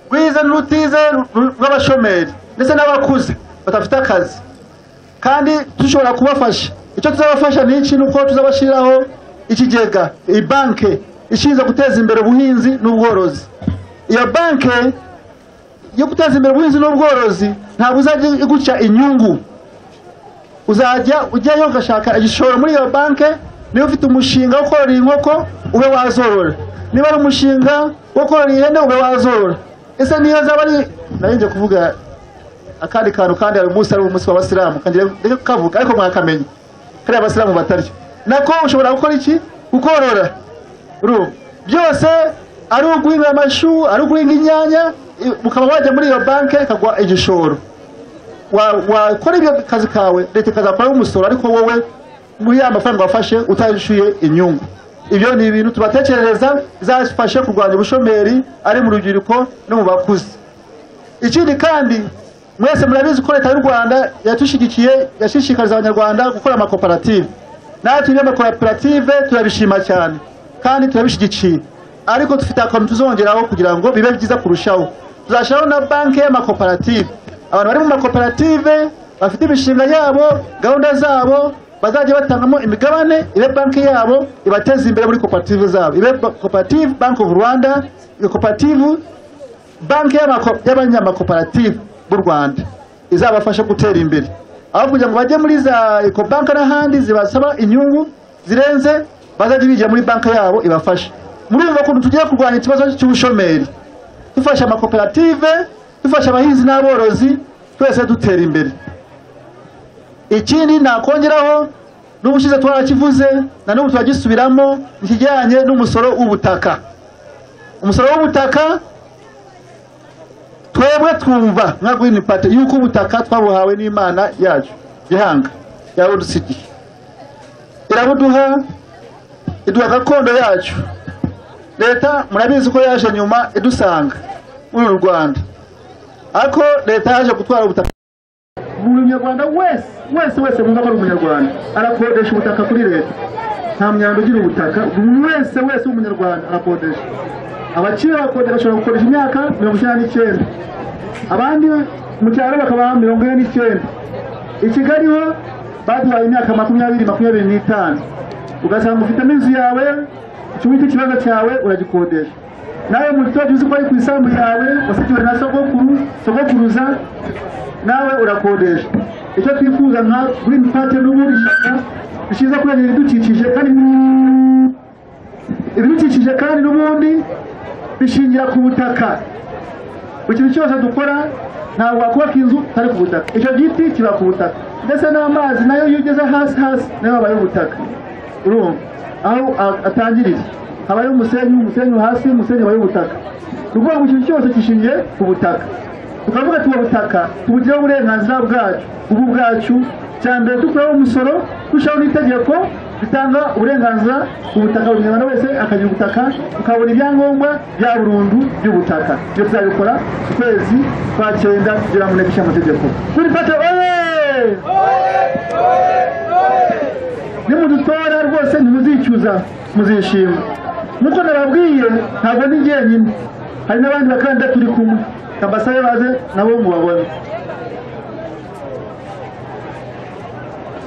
rwize n'urutize ru- rw'abashomeri ndetse n'abakuze badafite akazi kandi dushobora kubafasha icyo tuzabafasha ni iki ni uko tuzabashyiriraho ikigega iyi banke ishinzwe guteza imbere ubuhinzi n'ubworozi iyo banke yo guteza imbere ubuhinzi n'ubworozi ntabwo uzajya iguca inyungu uzajya ujyayo ugashaka igishoro muri iyo banke niba ufite umushinga wo korora inkoko ube wazorora niba ari umushinga wo korora ihene ube wazorora ese niyo zaba ari narinjye kuvuga akandi kantu kandi hari umunsi ari umunsi w'abasilamu kangira ndeke kavuga ariko mwakamenya kariya abasilamu batarya nako ushobora gukora iki gukorora ru byose ari uguhinga amashu ari uguhinga inyanya i- ukaba wajya muri iyo banke ikagwa igishoro Wa- wakora ibyo kazi kawe leta ikazakuraho umusoro ariko wowe muri ya mafaranga wafashe utashyuye inyungu ibyo ni ibintu tubatekerereza bizafashe kurwanya ubushomeri ari mu rubyiruko no mu bakuze ikindi kandi mwese murabizi ko leta y'u rwanda yatushyigikiye yashishikariza abanyarwanda gukora amakoperative natwe ibyo amakoperative turabishima cyane kandi turabishyigikiye ariko dufite akantu tuzongeraho kugira ngo bibe byiza kurushaho tuzashyiraho na banki y'amakoperative abantu bari mu makoperative bafite imishinga yabo gahunda zabo bazajya batangamo imigabane ibe banki yabo ibateza imbere muri koperative zabo ibe ba- koperative bank of rwanda iyo koperative banki y'amako- y'abanyamakoperative b'u rwanda izabafasha gutera imbere aho kugira ngo bajye muri za ekobanke n'ahandi zibasaba inyungu zirenze bazajya bigira muri banki yabo ibafasha muri ubu kuntu tugiye kurwanya ikibazo cy'ubushomeri dufasha amakoperative dufasha abahinzi n'aborozi twese dutera imbere ikindi nakongeraho n'ubushize twarakivuze na n'ubu turagisubiramo ikijyanye n'umusoro w'ubutaka umusoro w'ubutaka twebwe twumva nka Green Party yuko ubutaka twabuhawe n'Imana yacu gihanga yabudusigiye irabuduha iduha gakondo yacu leta murabizi ko yaje nyuma idusanga muri uru Rwanda ariko leta yaje gutwara ubutaka buri munyarwanda wese wese wese wumva ko ari umunyarwanda arakodesha ubutaka kuri leta nta munyarwanda ugira ubutaka buri wese wese w'umunyarwanda arakodesha abakiri barakodesha bashobora gukoresha imyaka mirongo icyenda n'icyenda abandi mu cyaro bakabaha mirongo ine n'icyenda i kigali ho baduhaye imyaka makumyabiri makumyabiri n'itanu ugasanga ufitemo inzu yawe kimwe cy'ikibazo cyawe uragikodesha nawe muturage uzi ko ari ku isambu yawe wasigiwe na sogokuru sogokuruza nawe urakodesha icyo twifuza nka green party n'ubundi ishyaka rishinzwe kurengera ibidukikije kandi ibidukikije kandi n'ubundi bishingira ku butaka buri kintu cyose dukora ntabwo wakubaka inzu utari ku butaka icyo giti kiba ku butaka ndetse n'amazi nayo iyo ugeze hasi hasi nayo aba ari ubutaka urumva aho a- atangirira haba ari umusenyi umusenyi hasi umusenyi aba ari ubutaka ni ukuvuga ngo ikintu cyose gishingiye ku butaka tukavuga tuba butaka tubugireho uburenganzira bwacu ubu bwacu cya mbere dukuraho umusoro dushyiraho n'itegeko ritanga uburenganzira ku butaka buri munyarwanda wese akagira ubutaka tukabona ibyangombwa bya burundu by'ubutaka ibyo tuzabikora ku kwezi kwa cyenda kugira ngo ntibishye amategeko kuri pate oye nimudutora rwose ntimuzicuza muzishima nkuko nababwiye ntabwo ndi jyenyine hari n'abandi bakandida turi kumwe ambasabe baze nabo mubabone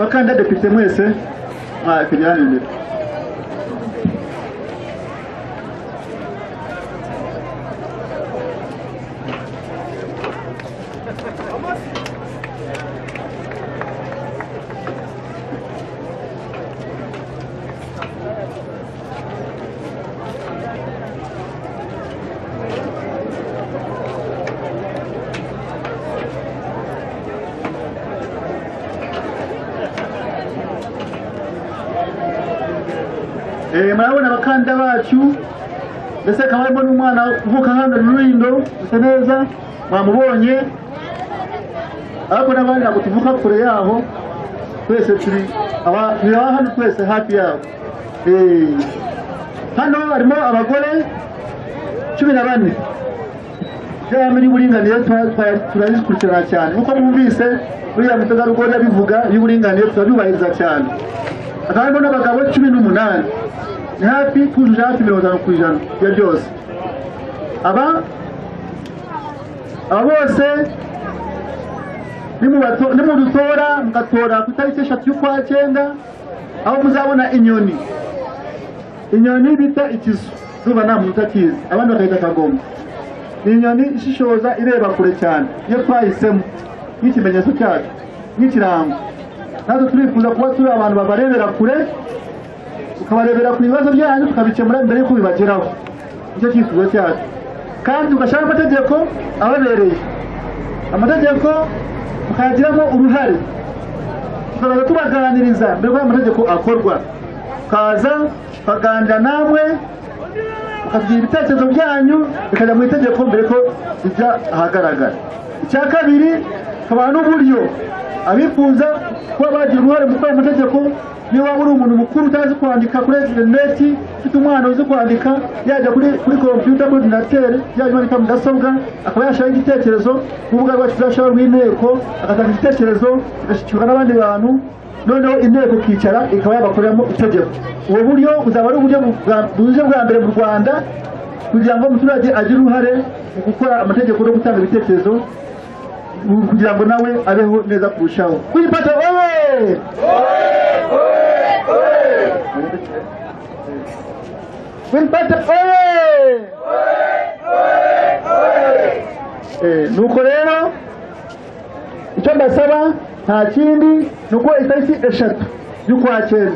bakandida depite mwese mwakujya hano imbere Eh, murabona abakandida bacu ndetse akaba harimo n'umwana uvuka hano rurindo gusa neza mwamubonye ariko n'abandi ntabwo tuvuka kure yaho twese turi aba- turi aba hano twese hafi yabo Eh, hano harimo abagore cumi na bane byaba y'uburinganire tura- tura- turabikurikirana cyane nk'uko mwumvise uriya mutegarugori abivuga y'uburinganire turabibahiriza cyane hakaba harimo n'abagabo cumi n'umunani ni hafi kujuje hafi mirongo itanu ku ijana ya byose aba aba bose nimubato- nimudutora mugatora ku itariki eshatu y'ukwa cyenda aho muzabona inyoni inyoni bita ikizu zuba nta muntu utakizi abandi bakayita akagoma ni inyoni ishishoza ireba kure cyane iyo twahisemo nk'ikimenyetso cyacu nk'ikirango natwe turifuza kuba turi abantu babarebera kure tukabarebera ku bibazo byanyu tukabikemura mbere y'uko bibageraho nicyo cyifuzo cyacu kandi tugashyiraho amategeko ababereye amategeko tukayagiramo uruhare tukaza tubaganiriza mbere y'uko amategeko akorwa tukaza tukaganira namwe tukagira ibitekerezo byanyu bikajya mu itegeko mbere ko bijya ahagaragara icya kabiri tukabaha n'uburyo abifuza kuba bagira uruhare mu gukora amategeko niyo waba uri umuntu mukuru utazi kwandika kuri interineti ufite umwana uzi kwandika yajya kuri kuri kompiyuta muri ordinateri yajya imanika mudasobwa akaba yashyiraho igitekerezo ku rubuga rwacu tuzashyiraho rw'inteko agatanga igitekerezo agashyikirwa n'abandi bantu noneho inteko ikicara ikaba yabakoreramo itegeko ubu buryo buzaba ari uburyo bwa- buje bwa mbere mu rwanda kugira ngo umuturage agire uruhare mu gukora amategeko no gutanga ibitekerezo mu- kugira ngo nawe abeho neza kurushaho kuyipata oye kuyipata oye Eh, nuko rero icyo ndasaba nta kindi ni uko itariki eshatu y'ukwakira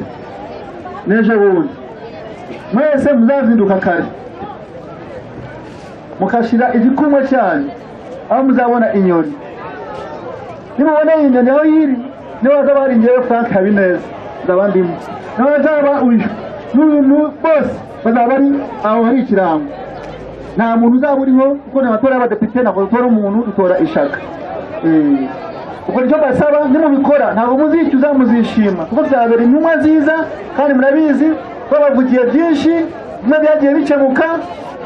n'ejo bundi mwese muzazinduka kare mukashyira igikumwe cyanyu aho muzabona inyoni nimubona iyi nyoni aho yiri niba hazaba hari ngewe frank habineza nzaba ndimo niba hazaba uyu n'uyu bose bazaba ari aho hari ikirango nta muntu uzaba uriho kuko nta matora y'abadepite ntabwo dutora umuntu dutora ishaka Eh, ubwo nicyo mbasaba nimubikora ntabwo muzicuza muzishima kuko byabera intumwa nziza kandi murabizi babavugiye byinshi bimwe byagiye bikemuka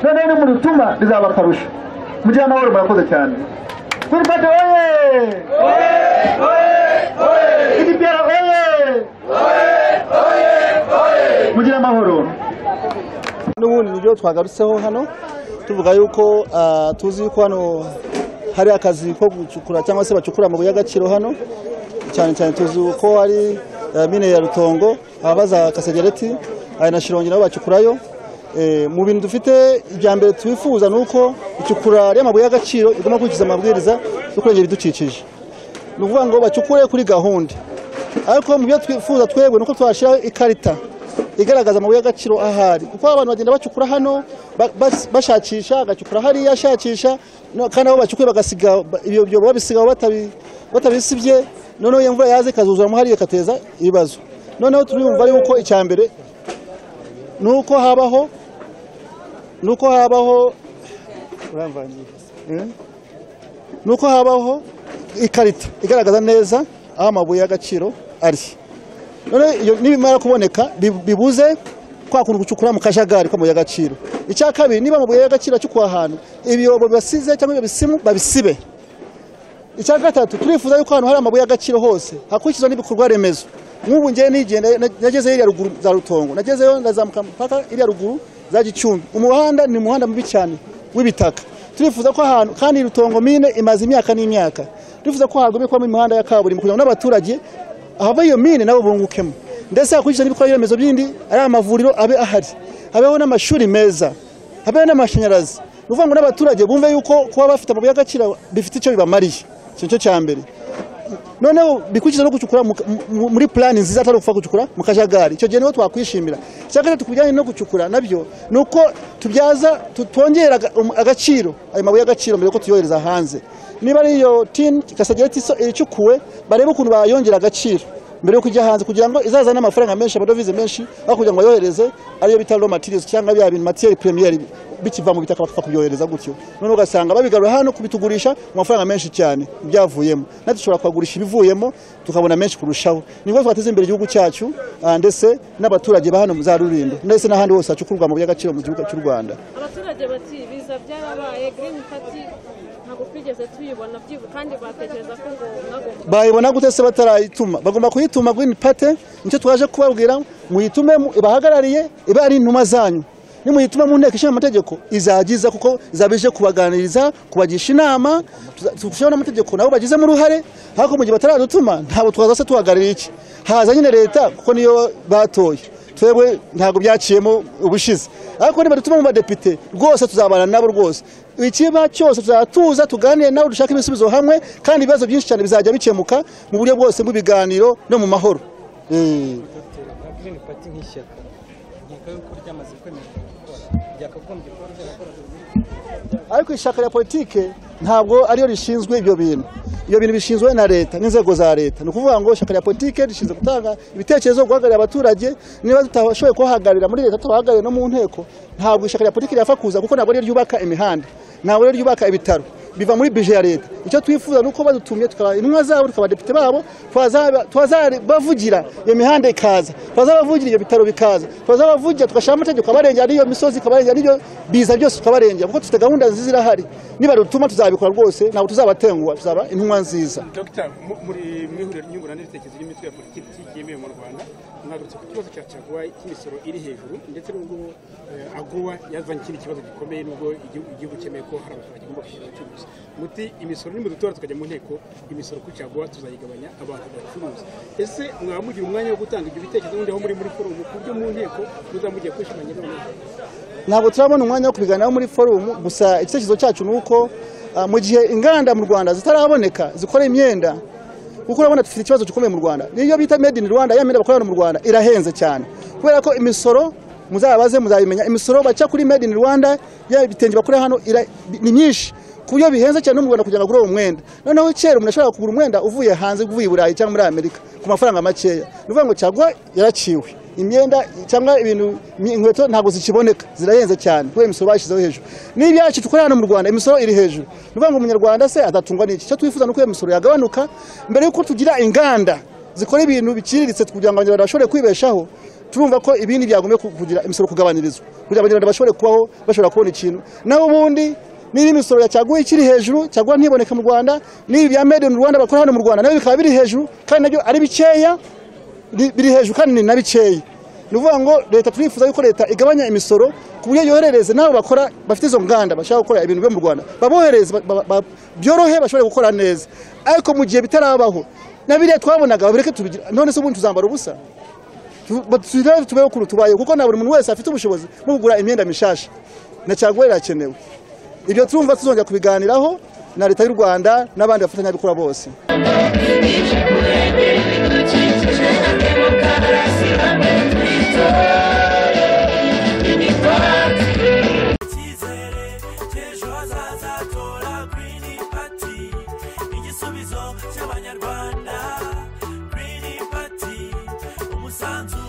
noneho ni mu rutuma bizaba akarusho mugire amahoro murakoze cyane kuri pate oye idipiyara oye mugire amahoro n'ubundi nibyo twagarutseho hano tuvuga yuko ah, tuzi yuko hano hari akazi ko gucukura cyangwa se bacukura amabuye y'agaciro hano cyane cyane tuzi ko hari eh, mine ya rutongo abaza kasegereti aya na shirongi nabo bacukurayo Eh, mu bintu dufite ibya mbere twifuza ni uko icukura ry'amabuye y'agaciro igomba gukurikiza amabwiriza yo kurengera ibidukikije ni ukuvuga ngo bacukure kuri gahunda ariko mu byo twifuza twebwe ni uko twashyiraho ikarita igaragaza amabuye y'agaciro ahari kuko abantu bagenda bacukura hano ba- bas- bashakisha agacukura hariya ashakisha no- kandi aho bacukuye bagasiga ba- ibyo byobo babisigaho batabi- batabisibye noneho iyo mvura yaza ikazuzuramo hariya igateza ibibazo noneho turiyumva yuko icya mbere ni uko habaho ni uko habaho uramvangiye Eh? ni uko habaho ikarita igaragaza neza aho amabuye y'agaciro ari none iyo nibimara kuboneka bi- bibuze kwa kuntu gucukura mu kajagari k'amabuye y'agaciro icya kabiri niba amabuye y'agaciro acukuwe ahantu ibiyobo bibasize cyangwa ibyo bisimu babisibe icya gatatu turifuza yuko ahantu hari amabuye y'agaciro hose hakurikizwa n'ibikorwa remezo nk'ubu ngewe nigenda nageze iriya ruguru za rutongo nagezeyo ndazamuka mpaka iriya ruguru za gicumbi umuhanda ni umuhanda mubi cyane w'ibitaka turifuza ko ahantu kandi iyi rutongo mine imaze imyaka n'imyaka turifuza ko hagomba kubamo imihanda ya kaburimbo kugira ngo n'abaturage ahava iyo mine nabo bungukemo ndetse hakurikizwa n'ibikorwa remezo bindi ari amavuriro abe ahari habeho n'amashuri meza habeho n'amashanyarazi ni ukuvuga ngo n'abaturage bumve yuko kuba bafite amabuye y'agaciro bifite icyo bibamariye icyo nicyo cya mbere noneho bikurikiza no gucukura mu- mu- muri plani nziza atari upfa gucukura mu kajagari icyo gihe niho twakwishimira icya gatatu ku bijyanye no gucukura nabyo ni uko tubyaza tu- twongera aga- um- agaciro ayo mabuye y'agaciro mbere yuko tuyohereza hanze niba ari iyo tin kasagereti so icukuwe barebe ukuntu bayongera agaciro mbere yo kujya hanze kugira ngo izazane amafaranga menshi amadovize menshi aho kugira ngo bayohereze ariyo bita raw materials cyangwa bya bintu materi premiere bikiva mu bitaka bakapfa kubyohereza gutyo noneho ugasanga babigarura hano kubitugurisha mu mafaranga menshi cyane ibyavuyemo natwe dushobora kuhagurisha ibivuyemo tukabona menshi kurushaho nibwo twateza imbere igihugu cyacu ah, ndetse n'abaturage ba hano mu za rurindo ndetse n'ahandi hose hacukurwa amabuye y'agaciro mu gihugu cy'u rwanda abaturage bati biza byarabaye green party ntabwo twigeze tuyibona byibuka kandi batekereza ko ngo nagomba bayibona gute se batarayituma bagomba kuyituma green party nicyo twaje kubabwira muyitume mu- ibahagarariye iba ari intumwa zanyu nimuyitume mu nteko ishinga amategeko izagiza kuko izaba ije kubaganiriza kubagisha inama tushyiraho n'amategeko nabo bagizemo uruhare ariko mu gihe bataradutuma ntabwo twaza se tuhagararira iki haza nyine leta kuko niyo batoye twebwe ntabwo byaciyemo ubushize ariko niba dutuma mu badepite rwose tuzabana nabo rwose ikiba cyose tuzatuza tuganire nawe dushake ibisubizo hamwe kandi ibibazo byinshi cyane bizajya bikemuka mu buryo bwose bw'ibiganiro no mu mahoro Eh, Green Party nk'ishyaka nkeka yuko ryamaze kwemerwa gukora ryakagombye kuba ryarakoraga ariko ishyaka rya politike ntabwo ariyo rishinzwe ibyo bintu ibyo bintu bishinzwe na leta n'inzego za leta ni ukuvuga ngo ishyaka rya politike rishinzwe gutanga ibitekerezo guhagararira abaturage niba tutashoboye kuhagararira muri leta tubahagarariye no mu nteko ntabwo ishyaka rya politike ryapfa kuza kuko ntabwo ariyo ryubaka imihanda ntabwo ariyo ryubaka ibitaro biva muri bije ya leta icyo twifuza ni uko badutumye tukaba intumwa zabo tukabadepite babo bavugira iyo mihanda ikaza bavugira ibyo bitaro bikaza bavugira tugashyiraho amategeko abarengera n'iyo misozi ikabarengera n'iyo biza byose tukabarengera kuko dufite gahunda nziza irahari niba dutuma tuzabikora rwose ntabwo tuzabatenguha tuzaba intumwa nziza dogita muri mu ihuriro ry'ibitekerezo ry'imitwe ya politiki yemewe mu rwanda mwagarutse ku kibazo cya caguwa cy'imisoro iri hejuru ndetse n'ubwo eh, aguwa yazanye ikindi kibazo gikomeye n'ubwo igihugu igihugu cyemeye ko hari abaturage bagomba kwishyura abacuruzi muti imisoro nimudutora tukajya mu nteko imisoro kuri caguwa tuzayigabanya abantu bacuruza ese mwaba mugira umwanya wo gutanga ibyo bitekerezo n'undi aho muri muri forumu ku buryo mu nteko muzamugiye kwishimanye noneho ntabwo turabona umwanya wo kubiganiraho muri forumu gusa icyerekezo cyacu ni uko ah, mu gihe inganda mu rwanda zitaraboneka zikora imyenda kuko urabona dufite ikibazo gikomeye mu rwanda niyo bita made in rwanda ya myenda bakora hano mu rwanda irahenze cyane kubera ko imisoro muzabaze muzabimenya imisoro baca kuri made in rwanda ya bitenge bakora hano ira- ni myinshi ku buryo bihenze cyane no mu rwanda kugira ngo agure uwo mwenda noneho kera umuntu ashobora kugura umwenda uvuye hanze uvuye i burayi cyangwa muri amerika ku mafaranga makeya ni ukuvuga ngo cyagwa yaraciwe imyenda cyangwa ibintu mi- inkweto ntabwo zikiboneka zirahenze cyane kubera imisoro bashyizeho hejuru n'ibyacu dukora hano mu rwanda imisoro iri hejuru ni ukuvuga ngo umunyarwanda se atatungwa n'iki icyo twifuza ni uko iyo misoro yagabanuka mbere y'uko tugira inganda zikora ibintu biciriritse kugira ngo abanyarwanda bashobore kwibeshaho turumva ko ibindi byagomba kugira imisoro kugabanyirizwa kugira ngo abanyarwanda bashobore kubaho bashobora kubona ikintu naho ubundi niba imisoro ya caguwa ikiri hejuru caguwa ntiboneka mu rwanda n'ibi bya made in rwanda bakora hano mu rwanda nabyo bikaba biri hejuru kandi nabyo ari bikeya bi- biri hejuru kandi ni na bikeya ni ukuvuga ngo leta turifuza yuko leta igabanya imisoro ku buryo yoherereze n'abo bakora bafite izo nganda bashaka gukora ibintu byo mu rwanda babohereze ba- ba- ba- byorohe bashobore gukora neza ariko mu gihe bitarabaho na biriya twabonaga babireke tubigira none se ubundi tuzambara ubusa turebe tubeho kuri tubayeho kuko na buri muntu wese afite ubushobozi bwo kugura imyenda mishasha na caguwa irakenewe ibyo turumva tuzongera kubiganiraho na leta y'u rwanda n'abandi bafatanyabikorwa bose cy'ejo hazaza tora girini pati igisubizo cy'abanyarwanda girini pati umusanzu